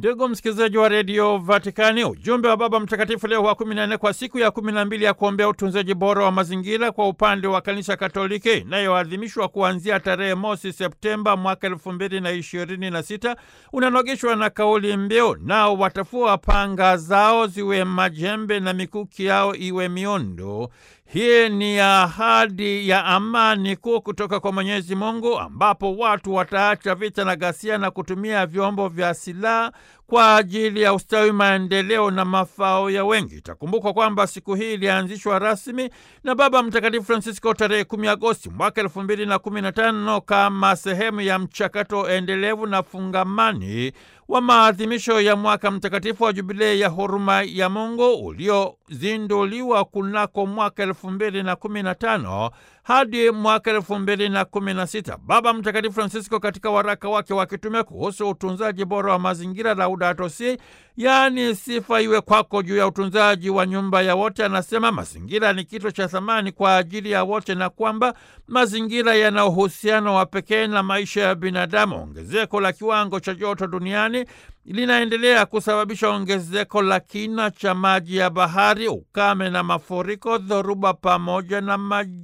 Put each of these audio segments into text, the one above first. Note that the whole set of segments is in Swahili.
Ndugu msikilizaji wa redio Vatikani, ujumbe wa Baba Mtakatifu Leo wa kumi na nne kwa siku ya kumi na mbili ya kuombea utunzaji bora wa mazingira kwa upande wa Kanisa Katoliki inayoadhimishwa kuanzia tarehe mosi Septemba mwaka elfu mbili na ishirini na sita unanogeshwa na kauli mbiu, nao watafua panga zao ziwe majembe na mikuki yao iwe miondo. Hii ni ahadi ya amani kuu kutoka kwa Mwenyezi Mungu, ambapo watu wataacha vita na ghasia na kutumia vyombo vya silaha kwa ajili ya ustawi, maendeleo na mafao ya wengi. Itakumbukwa kwamba siku hii ilianzishwa rasmi na Baba Mtakatifu Francisco tarehe 10 Agosti mwaka elfu mbili na kumi na tano kama sehemu ya mchakato endelevu na fungamani wa maadhimisho ya mwaka mtakatifu wa Jubilei ya huruma ya Mungu uliozinduliwa kunako mwaka elfu mbili na kumi na tano hadi mwaka elfu mbili na kumi na sita. Baba Mtakatifu Francisco katika waraka wake wa kitume kuhusu utunzaji bora wa mazingira Laudato Si, yaani sifa iwe kwako juu ya utunzaji wa nyumba ya wote, anasema mazingira ni kitu cha thamani kwa ajili ya wote na kwamba mazingira yana uhusiano wa pekee na maisha ya binadamu. Ongezeko la kiwango cha joto duniani linaendelea kusababisha ongezeko la kina cha maji ya bahari, ukame na mafuriko, dhoruba pamoja na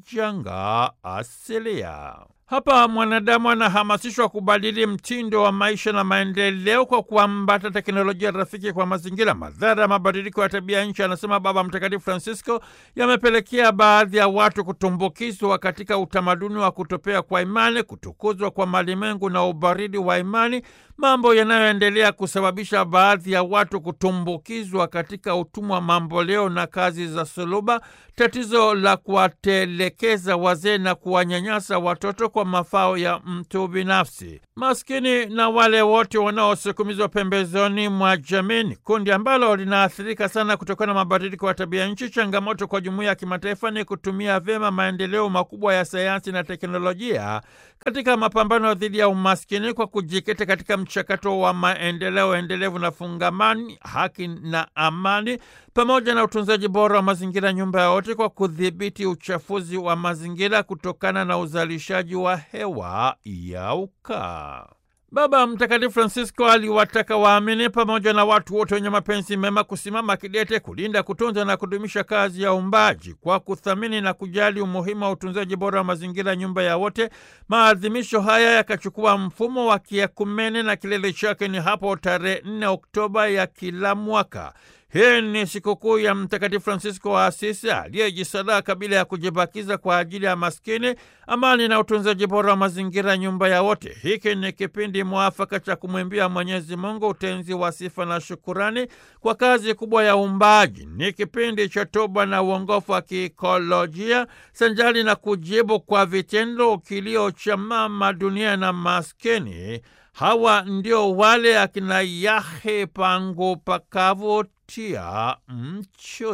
majanga asilia. Hapa mwanadamu anahamasishwa kubadili mtindo wa maisha na maendeleo kwa kuambata teknolojia rafiki kwa mazingira. Madhara ya mabadiliko ya tabia nchi, anasema Baba Mtakatifu Francisco, yamepelekea baadhi ya watu kutumbukizwa katika utamaduni wa kutopea kwa imani, kutukuzwa kwa malimwengu na ubaridi wa imani, mambo yanayoendelea kusababisha baadhi ya watu kutumbukizwa katika utumwa mamboleo na kazi za suluba, tatizo la kuwatelekeza wazee na kuwanyanyasa watoto kwa mafao ya mtu binafsi. Maskini na wale wote wanaosukumizwa pembezoni mwa jamii ni kundi ambalo linaathirika sana kutokana na mabadiliko ya tabia nchi. Changamoto kwa jumuiya ya kimataifa ni kutumia vyema maendeleo makubwa ya sayansi na teknolojia katika mapambano dhidi ya umaskini kwa kujikita katika mchakato wa maendeleo endelevu na fungamani, haki na amani, pamoja na utunzaji bora wa mazingira, nyumba ya wote, kwa kudhibiti uchafuzi wa mazingira kutokana na uzalishaji wa hewa ya ukaa. Baba Mtakatifu Francisco aliwataka waamini pamoja na watu wote wenye mapenzi mema kusimama kidete kulinda, kutunza na kudumisha kazi ya uumbaji kwa kuthamini na kujali umuhimu wa utunzaji bora wa mazingira, nyumba ya wote. Maadhimisho haya yakachukua mfumo wa kiekumene na kilele chake ni hapo tarehe 4 Oktoba ya kila mwaka. Hii ni sikukuu ya Mtakatifu Fransisko wa Asisi aliyejisadaka bila ya kujibakiza kwa ajili ya maskini, amani na utunzaji bora wa mazingira, nyumba ya wote. Hiki ni kipindi mwafaka cha kumwimbia Mwenyezi Mungu utenzi wa sifa na shukurani kwa kazi kubwa ya uumbaji. Ni kipindi cha toba na uongofu wa kiikolojia sanjali na kujibu kwa vitendo kilio cha mama dunia na maskini. Hawa ndio wale akina Yahe pangu pakavu tia mcho